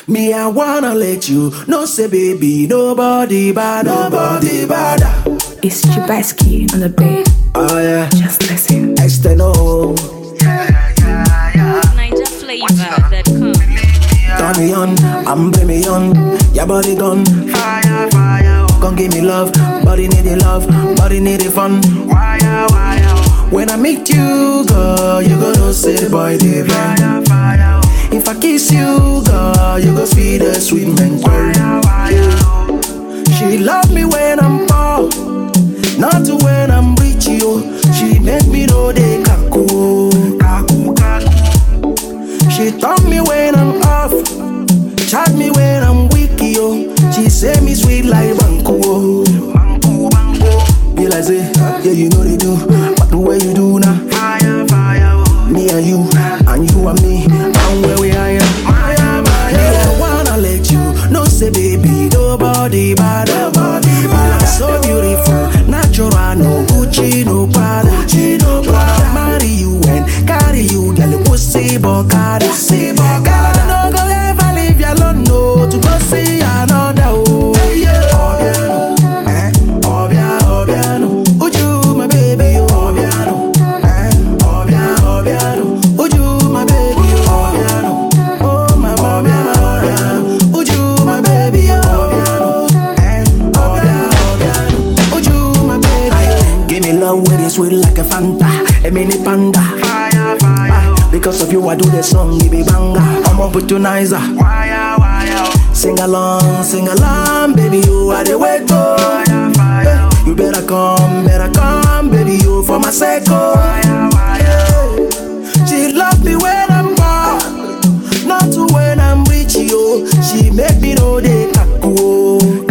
Me, I wanna let you know, say, baby, nobody bad, nobody bad. It's Chibasky on the beat. Oh, yeah. Just listen. External. Niger flavor that come. Turn me on, I'm bring me on. Your body gone. Fire, fire. Come give me love. Body need the love. Body need the fun. Wire, wire. When I meet you, girl, you gonna say, boy, they fire, fire. If I kiss you, girl, you gonna see the sweet mentor. She love me when I'm poor, not to when I'm rich, yo. She make me know they kaku, kaku, kaku. She taught me when I'm off, chat me when I'm weak, yo. She say me sweet like banku, oh. banku, banku. Be like say, yeah, you know they do, but the way you do now, fire, fire. Me and you, and you and me, and where we are, Maya, Maya. Me, I wanna let you know, say baby, nobody bad, nobody bad. So beautiful, natural, no Gucci, no Prada, Gucci, no Prada. Marry you and carry you, girl, pussy, bogada, pussy, bogada. No go ever leave you alone, no, to go see another, oh. Obiano, eh, Obia, Obiano. Uju, my baby, oh. Obiano, eh, Obia, Obiano. Uju, my baby, oh. Obiano, oh, my Obiano, Obiano. Uju, my baby, oh. Obiano, eh, Obia, Obiano. Uju, my baby. Give me love with it sweet like a Fanta, a mini panda. Fire, fire. Because of you, I do the song, give me banger. I'm up with you, nicer. Wire, wire. Sing along, sing along, baby, you are the way to. Eh, You better come, better come, baby, you for my sake. Oh. Eh, She love me when I'm poor, not to when I'm rich, yo. She make me know they kaku. oh.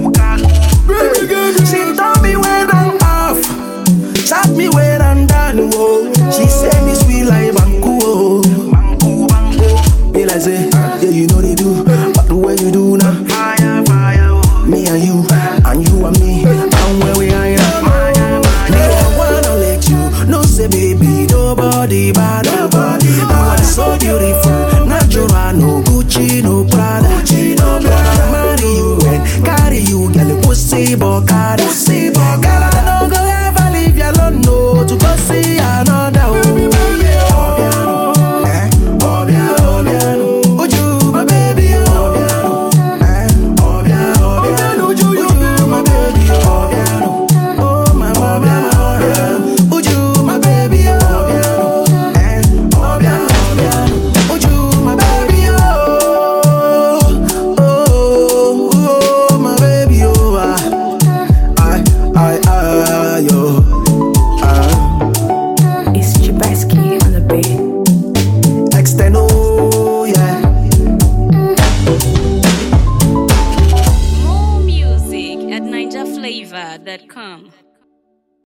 Eh, She taught me when I'm off, chat me when I'm down, oh. She say me sweet like banku, oh. Be like say, yeah, you know they do, but the way you do now. Fire, fire. Me and you, and you and me, and where we are. Me, I wanna let you know, say, baby, nobody bad, nobody You are so beautiful, natural, no Gucci, no Prada, Gucci, no Prada. Marry you and carry you, girl, pussy, bogada, pussy, bogada. No go ever leave you alone, no, to go see another. Oh. Obiano, eh, Obiano, Obiano. Uju, my baby, oh. Obiano, eh, Obiano, Obiano. Uju, you, my baby, oh. Obiano, oh, my Obiano, Obiano. Uju, my baby, oh. Obiano, eh, Obiano, Obiano. Uju, my baby, oh. Oh, oh, my baby, oh. ah. I, I, I, yo. Ah. It's Chibasky on the beat. External, yeah. More music at NigerFlavor.com.